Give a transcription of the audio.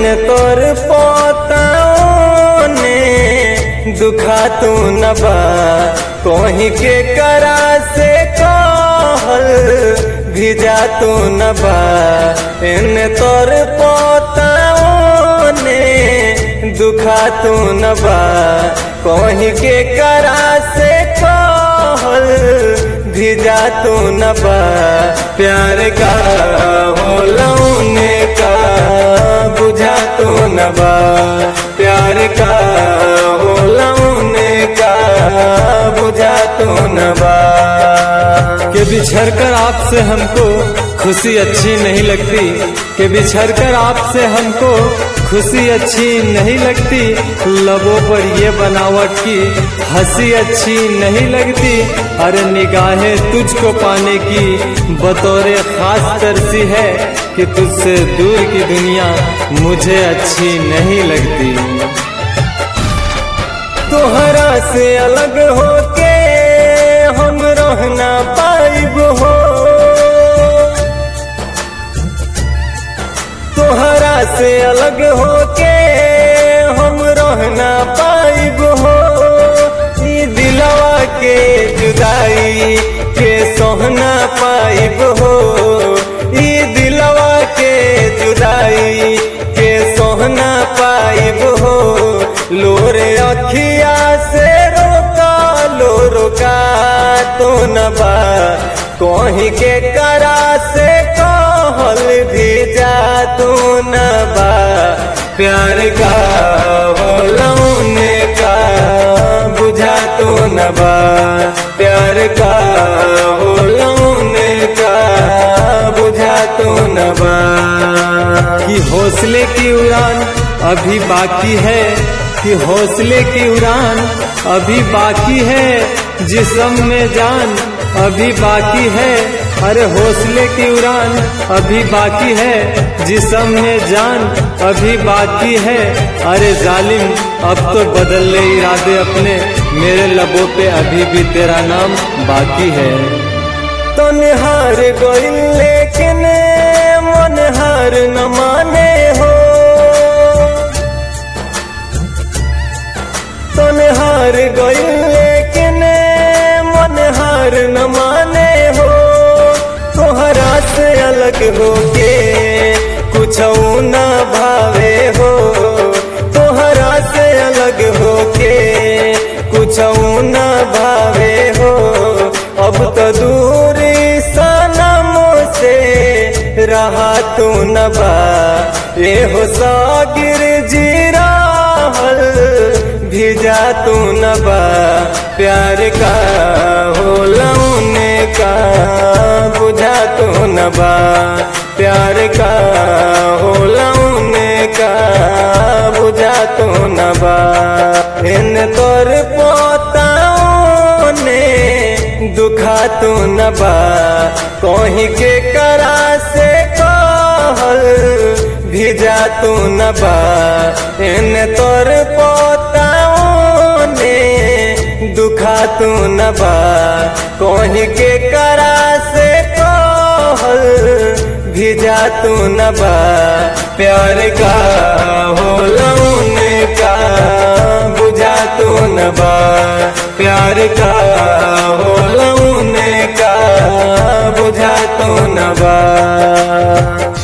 तोर पोताओं ने दुखा तू न बा कोही के करा से कहल भिजा तू न बा इन तोर पोताओं ने दुखा तू न बा कोही के करा से कहल भिजा तू न बा प्यार का होलौने का बुझा तू न बा प्यार का होलौने का बुझा तू न बा कि बिछड़ कर आपसे हमको खुशी अच्छी नहीं लगती कि बिछड़ कर आपसे हमको खुशी अच्छी नहीं लगती लबों पर ये बनावट की हंसी अच्छी नहीं लगती अरे निगाहें तुझको पाने की बतौर खास तरसी है कि तुझसे दूर की दुनिया मुझे अच्छी नहीं लगती तोहरा से अलग होके हम रहना पाइब हो तोहरा से अलग होके हम रहना पाइब हो ई दिलवा के जुदाई के सोहना पाइब हो ई दिलवा के जुदाई के सोहना पाइब हो लोरे अखिया से रोका लो रोका तो न बा कोही के करा से कहल भी जा तू न बा प्यार का होलौने का बुझा तू न बा प्यार का होलौने का बुझा तू न बा कि हौसले की उड़ान अभी बाकी है कि हौसले की उड़ान अभी बाकी है जिसम में जान अभी बाकी है अरे हौसले की उड़ान अभी बाकी है जिसम में जान अभी बाकी है अरे जालिम अब तो बदल ले इरादे अपने मेरे लबों पे अभी भी तेरा नाम बाकी है तो निहार गोइल लेकिन मन हार न माने हो तो निहार गोइल लेकिन मन हार न माने हो तोहरा से अलग होके कुछ न भावे हो तोहरा से अलग होके कुछ न भावे हो अब तो दूरी सनम से रहा तू न बा ये हो सागिर जी राहल भिजा तू न बा प्यार का होलौने का बुझा तू न बा प्यार का होलौने का बुझा तू न बा इन तोर पोताओं ने दुखा तू न बा कोही के करा से कहल भिजा तू न बा इन तोर पोताओं ने दुखा तू न बा कोही के करा से कहल भिजा तू न बा प्यार का होलौने का बुझा तू न बा प्यार का होलौने का बुझा तू न बा